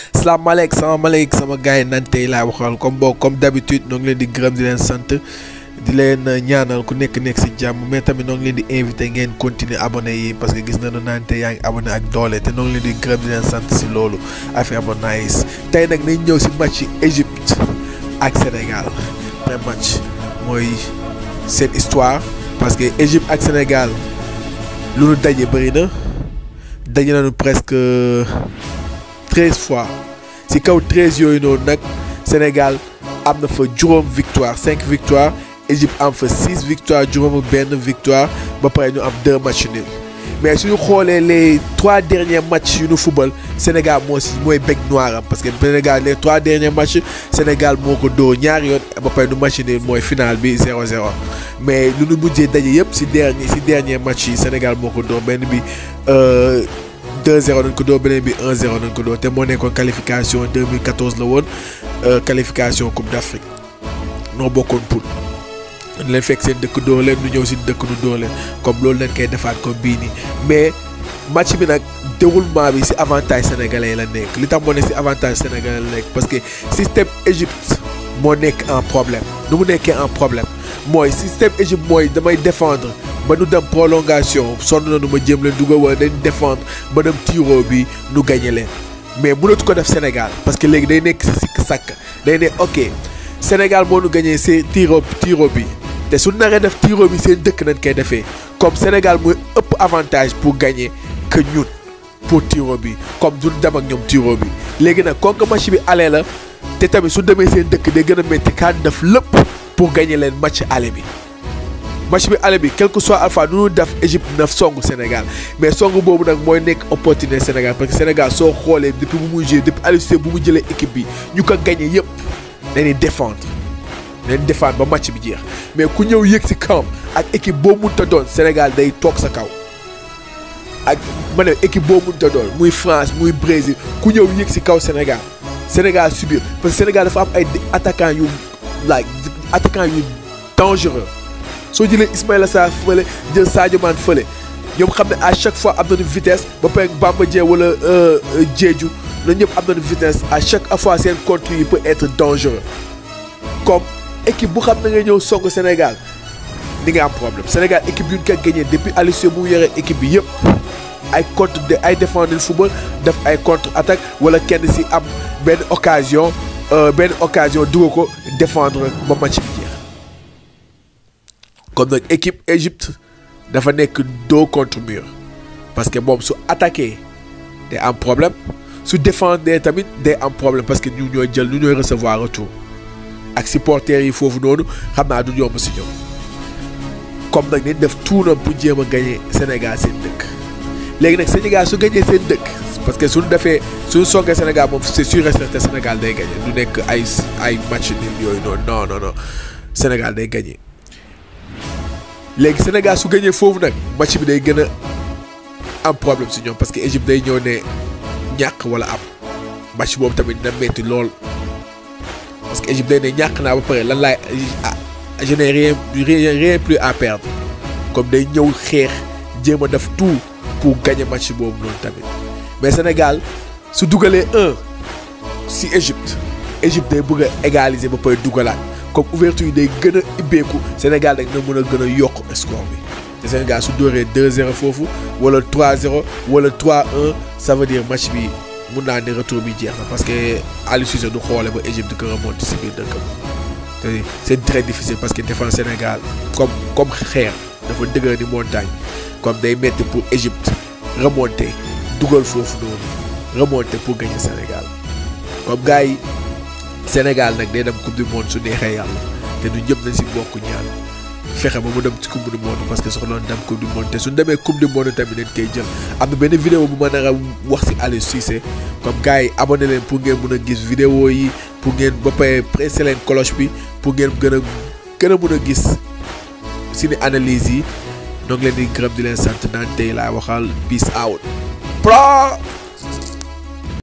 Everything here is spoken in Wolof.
salaamaaleykum salaamaaleykum sama gars yi nan tey laay waxal comme boo comme d'habitude ñoo ngi leen di gërëm di leen sant di leen ñaanal ku nekk nekk si jàmm mais tamit ñoo ngi leen di invité ngeen continuer abonné yi parce que gis nañu naan tey yaa ngi abonné ak doole te ñoo ngi leen di gërëm di leen sant si loolu affaire ba nice tey nag nañ ñëw si match yi Égypte ak Sénégal premier match mooy seen histoire parce que Égypte ak Sénégal lu nu daje bëri na daje nañu presque treize fois si kaw treize yooyu noonu nag Sénégal am na fa juróom victoire cinq victoire Égypte am fa six victoire juróom benn victoire ba pare ñu am deux matchs nuls mais suñu xoolee les trois derniers matchs yu nu football Sénégal moo si mooy bec noir am parce que Sénégal les trois derniers matchs Sénégal moo ko dóor ñaari yoon ba pare nu match nul mooy final bi 0-0 mais lu nu mujjee daje yëpp si dernier si dernier match yi Sénégal moo ko dóor benn bi 2-0 nañ ko dóor beneen bi 1-0 nañ ko dóor te moo nekkoon qualification 2014 la woon qualification Coupe d'Afrique noo bokkoon poule leen fekk seen dëkk dóor leen nu ñëw si dëkk nu dóor leen comme loolu leen koy defaat comme bii nii mais match bi nag déroulement bi si avantage sénégalais la nekk li tax moo nekk si avantage sénégalais la nekk parce que système Égypte moo nekk en problème nu mu nekkee en problème mooy système Égypte mooy damay défendre ba nu dem prolongation sonn na nu ma jéem leen dugal wala dañ défendre ba dem tiro bi nu gagné leen mais mënatu ko def Sénégal parce que léegi day nekk si sikk sàkk day ne ok Sénégal moo nu gagné see tiro tiro bi te su naree def tiro bi seen dëkk nañ koy defee comme Sénégal mooy ëpp avantage pour gagner que ñun pour tiro bi comme duñ dem ak ñoom tiro bi léegi nag comme que match bi aller la te tamit su demee seen dëkk day gën a métti kaan def lépp pour gagner leen match aller bi match bi aller bi quel que soit alpha nu ñu def Égypte na songu Sénégal mais songu boobu nag mooy nekk opportunité Sénégal parce que Sénégal soo xoolee depuis bu muy joué depuis Aliou Cissé bu mu jëlee équipe bi ñu ko gagné yëpp dañuy défendre dañuy défendre ba match bi jeex mais ku ñëw yëg si kawam ak équipe boo mënta doon Sénégal day toog sa kaw ak ma ne équipe boo mënta doon muy France muy Brésil ku ñëw yëg si kaw Sénégal Sénégal subir parce que Sénégal dafa am ay attaquants yu like attaquants yu dangereux soo jëlee Ismaïla Sarr fële jël Sadio Mané fële ñoom xam ne à chaque fois am nañu vitesse ba pare Bamba Dieng wala Diédhiou ñoom ñëpp am nañu vitesse à chaque fois seen contre yi peut être dangereux comme équipe bu xam na nga ñëw song Sénégal di nga am problème Sénégal équipe yu ñu ko gagné depuis Aliou Cissé bu mu yore équipe bi yëpp ay contre de ay défendre football def ay contre attaque wala kenn si am benn occasion benn occasion dugal ko défendre ba match bi jeex comme nag équipe Égypte dafa nekk dos contre mur parce que moom su attaqué day am problème su défendre tamit day am problème parce que ñu ñooy jël ñu ñooy recevoir retour ak supporters yi foofu noonu xam naa du yomb si ñoom comme nag nañ def tuunam pour jéem a gagné Sénégal seen dëkk léegi nag Sénégal su gagné seen dëkk parce que suñu defee suñu songee Sénégal moom c'est sûr et certain Sénégal day gagné du nekk ay ay match nul yooyu noonu non non non Sénégal day gagné léegi Sénégal su gagné foofu nag match bi day gën a am problème si ñoom parce que Égypte day ñëw ne ñàkk wala am match boobu tamit dina metti lool. parce que Égypte day ne ñàkk naa ba pare lan laay je n'ai rien rien rien plus à perdre comme day ñëw xeex jéem a def tout pour gagner match boobu noonu tamit mais Sénégal su dugalee un si Égypte Égypte day bëgg a égaliser ba pare dugalaat comme ouverture yi day gën a ibbeeku Sénégal nag na mën a gën a yokk score bi te Sénégal su dóoree 2-0 foofu wala 3-0 wala 3-1 ça veut dire match bi. mun naa ne retour bi jeex na parce que Aliou Cissé du xoole ba Égypte di ko remonter si biir dëkkam te c'est très difficile parce que défense Sénégal comme comme xeer dafa dëgër ni montagne comme day metti pour Égypte remonter dugal foofu noonu remonter pour gagner Sénégal comme gars yi Sénégal nag day dem coupe du monde su neexee yàlla te du ñëpp nañ si bokk ñaan fexe ba mu dem ci coupe du monde parce que soxla dem coupe du monde te suñ demee coupe du monde tamit dañ koy jël am na benn vidéo bu ma nar a wax si Aliou Cissé comme gars yi abonné leen pour ngeen mën a gis vidéo yi pour ngeen ba pare pressé leen cloche bi pour ngeen gën a gën a mën a gis suñu analyse yi ñoo ngi leen di gërëm di leen sant naan tey laa waxal peace out.